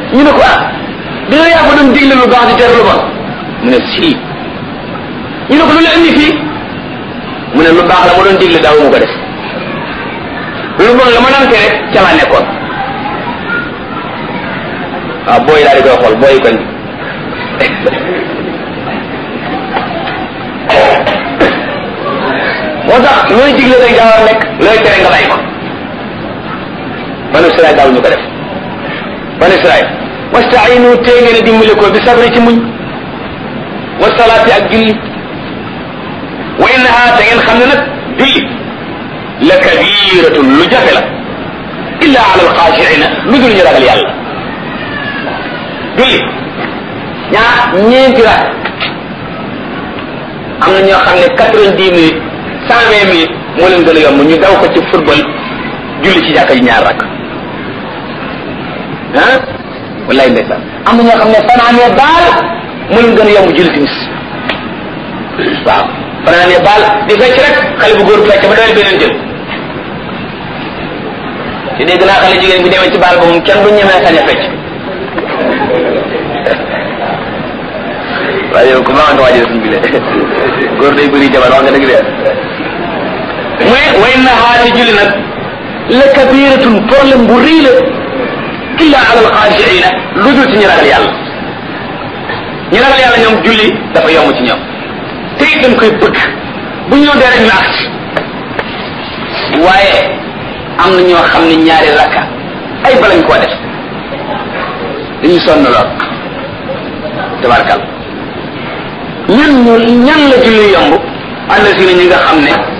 ñu ne ko ah dina yaa ko doon digle lu baax di tere lu bon mu ne sii ñu ne ko lu la indi fii mu ne lu baax la ma doon digle daaw mu ko def lu bon la ma daan tere ca laa nekkoon waaw booy daal di koy xool booy koñ moo tax looy digle day gaaw a nekk looy tere nga bàyyi ko banu Israël daaw ñu ko def banu Israël wastainu tee ngeen a dimbale ko bi sabri ci muñ wa salaati ak julli wa innaha te ngeen xam ne nag julli la kabiratun lu jafe la illa ala alxaashiina lu dul ñu ragal yàlla julli ñaa ñeenti rak am na ñoo xam ne quatre-vingt-dix minutes cent vingt minutes moo leen gën a yomb ñu daw ko ci football julli ci jàkka ji ñaar rak ah wallahi ndeysaan am na ñoo xam ne fanaanee baal moo leen gën a yomb julli timis waaw fanaanee baal di fecc rek xale bu góor fecc ba dawee beneen jël ci dégg naa xale jigéen bi demee ci baal ba moom kenn du ñemee sañ a fecc waaye yow ku ma nga waajal suñ bi le góor day bëri jabar wax nga dëgg de mooy way na xaati julli nag la kabiratun problème bu rëy la illa ala alxaashiina lu dul ci ñu ragal yàlla ñu ragal yàlla ñoom julli dafa yomb ci ñoom te it dañ koy bëgg bu ñëw dee rek ñu agsi waaye am na ñoo xam ne ñaari rakka ay balañ koo def dañu sonn lool tabarkal ñan ñu ñan la julli yomb ànd si ñi nga xam ne